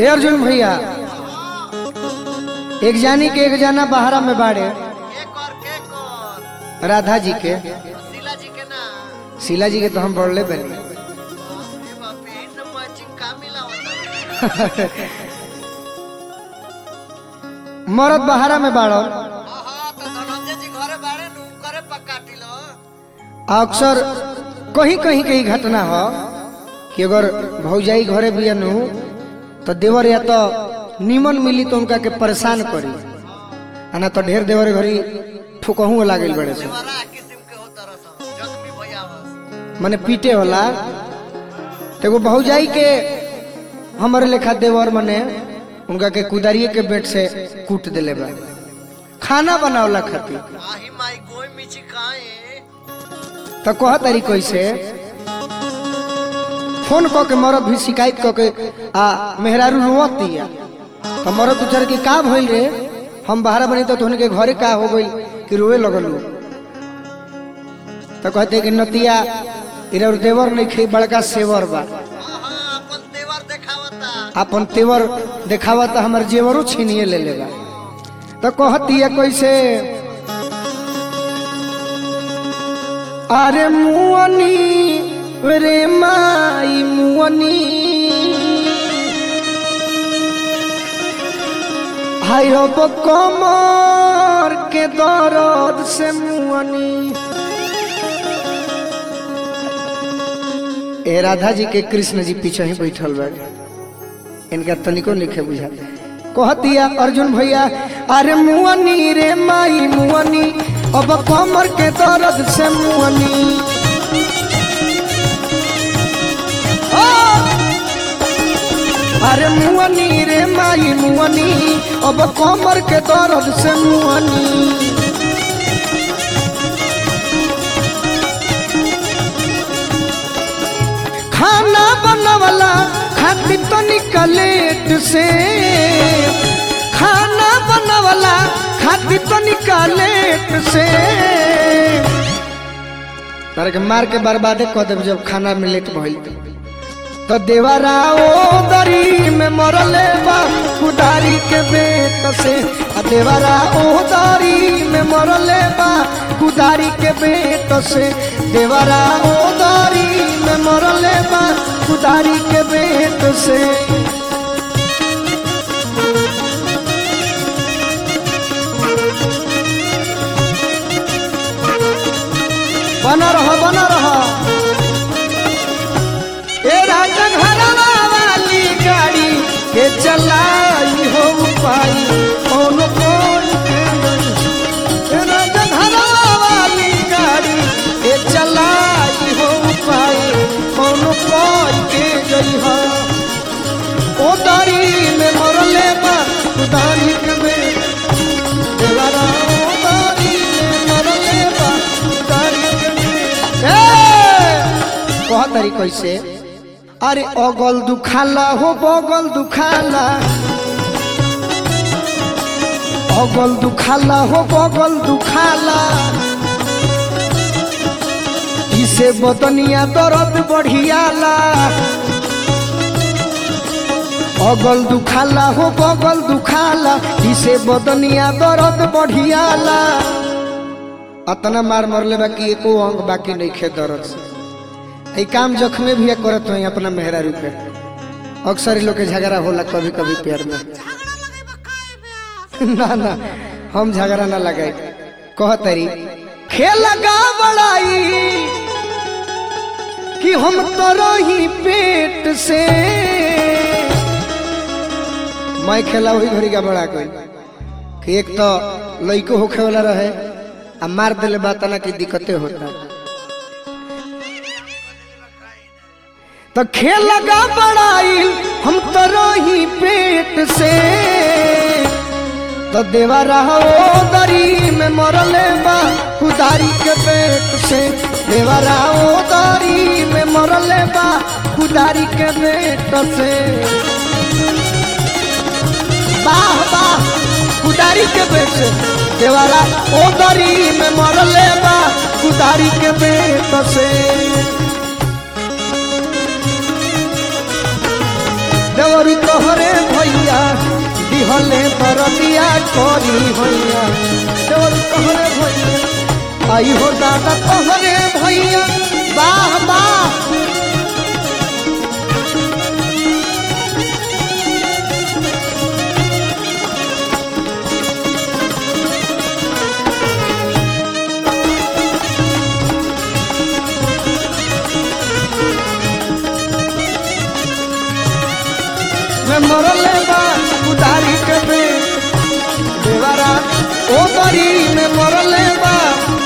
ए अर्जुन भैया एक जानी के एक जाना बहारा में बाड़े के कर के कर राधा जी के शीला जी के ना शीला जी के तो हम पढ़ले बनी ए बाप रे इन मैचिंग का मिला होता मरद बहारा में बाड़ो हां तो धनंजय जी घरे बाड़े नु करे पकाटी लो अक्सर कहीं कहीं कहीं घटना हो कि अगर भौजाई घरे भी नु तो देवर या तो निमन मिली तो उनका के परेशान करी आ ना तो ढेर देवर घरी ठुकहू लागल बड़े से बड़ा किस्म के होता रहता जख्मी भैया बस मने पीटे होला तो एगो भौजाई के हमारे लेखा देवर मने उनका के कुदारिये के बेट से कूट दिले बा खाना बनावला खातिर आही माई गोई मिची काए तो कह तारी कैसे फोन क के मरद भी शिकायत क के आ मेहरारू रोवत दिया तो मरद पूछर कि का भइल रे हम बाहर बनी तो तोहने के घरे का हो गइल कि रोवे लगलू तो कहते कि नतिया इरा देवर नहीं खे बड़का सेवर बा हां अपन तेवर देखावता अपन तेवर देखावा तो हमार जेवरो छीनिए ले लेगा तो कहती है कैसे अरे मुअनी रे माई मुअनी हाय अब कमर के दर्द से मुअनी ए राधा जी के कृष्ण जी पीछे ही बैठल बा इनका तनिको लिखे बुझाते कहतिया अर्जुन भैया अरे मुअनी रे माई मुअनी अब कमर के दर्द से मुअनी ओ! अरे मुअनी रे माई मुअनी अब कमर के दर्द से मुअनी खाना बनवला खाती तो निकलेट से खाना बनवला खाती तो निकलेट से तारे के मार के बर्बादे कह देब जब खाना में लेट भइल त। तो देवरा ओ दरी में मरले बा कुदारी के बेट से आ देवरा ओ दरी में मरले बा कुदारी के बेट से देवरा ओ दरी में मरले बा कुदारी के बेट से बना रहो बना रहो ए राजा घरवा वाली गाड़ी के चलाई हो पाई कौन कौन के नहीं। ए राजा घरवा वाली गाड़ी के चलाई हो पाई कौन कौन के गई हो ओ दारी में मरले बा दारी के में देवरा ओ दारी में मरले बा दारी के में ए कह तारी कैसे अरे अगल दुखाला हो बगल दुखाला अगल दुखाला हो बगल दुखाला इसे बदनिया दर्द बढ़ियाला अगल दुखाला हो बगल दुखाला इसे बदनिया दर्द बढ़ियाला अतना मार मरले बाकी एको अंग बाकी नहीं खे दर्द से ई काम जख्मे भी करत हई अपना मेहरारू पे अक्सर इ लोग के झगड़ा होला कभी कभी प्यार में ना ना हम झगड़ा ना लगाई कह तरी खेल लगा बड़ाई कि हम तो रही पेट से मैं खेला वही घड़ी का बड़ा कोई कि एक तो लइको होखे वाला रहे आ मार दिले बात ना कि दिक्कतें होता तो खेल लगा बड़ाई हम तो रही पेट से तो देवा रहो दरी में मरले बा कुदारी के पेट से देवा रहो दरी में मरले बा कुदारी के पेट से वाह वाह कुदारी के पेट से देवारा ओ दरी में मरले बा कुदारी के पेट से देवरी तोहरे भई ले बरतिया करी भैया देवर कहरे भैया आई हो दादा कहरे भैया वाह वाह मैं मरले बा उदारी के बे देवारा ओ बरी में मरले बा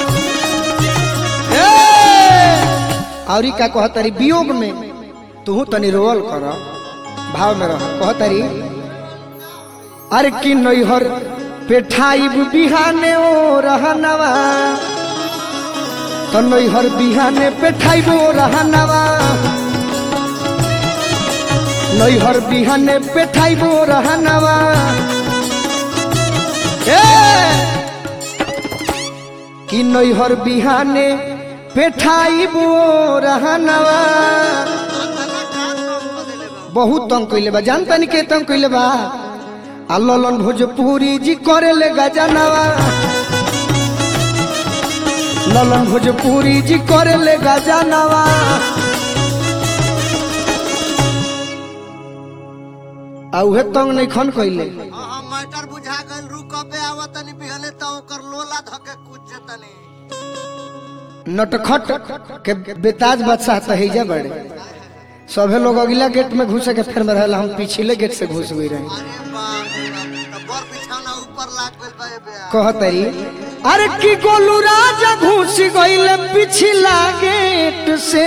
ए औरी का कहतरी वियोग में तू तनी रोल कर भाव में रह कहतरी अरे कि नैहर पेठाई बिहाने ओ रहनवा तो नैहर बिहाने पेठाई ओ रहनवा नैहर बिहाने पेठाइबो रहनवा ए कि नैहर बिहाने पेठाइबो रहनवा बहुत तंग कइले बा जानता नहीं के तंग कइले बा आ ललन भोजपुरी जी करे ले गजनवा ललन भोजपुरी जी करे ले गजनवा आ उहे तंग नहीं खन कइले हाँ मैटर बुझा गइल रू कबे आवत तनी बिहले त ओकर लोला धके कूद जतनी नटखट के बेताज बादशाह तो हैजा बड़े सभे लोग अगला गेट में घुसे के फिर में रहला हम पिछले गेट से घुस गई रहे अरे बाप रे बाप, त बर बिछौना ऊपर लाग गइल बा ए बे कहतरी अरे की गोलू राजा घुस गइले पिछला गेट से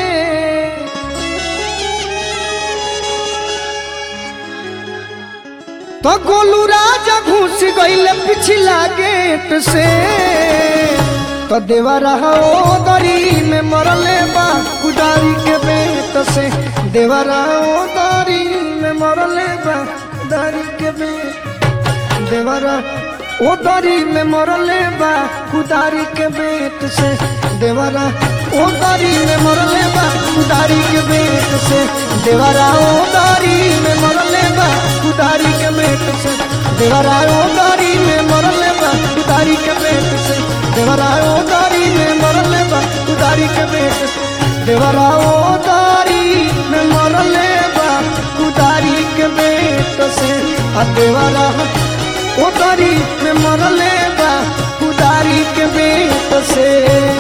तो गोलू राजा घुस गइले पिछला गेट से तो देवरा ओ दरी में मरले बा कुदारी के बेट से देवरा ओ दरी में मरले बा कुदारी के बेट देवरा ओ दरी में मरले बा कुदारी के बेट से देवरा ओ दरी में मरले बा कुदारी के बेट से देवरा ओ दरी में मरले बा कुदारी के बेट से देवरा ओ दरी में मरले बा कुदारी के बेट से देवरा ओ दरी में मरले बा कुदारी के बेट से देवरा ओ दरी में मरले बा कुदारी के बेट से आ देवरा उतारी में मरले बा कुदारी के बेट से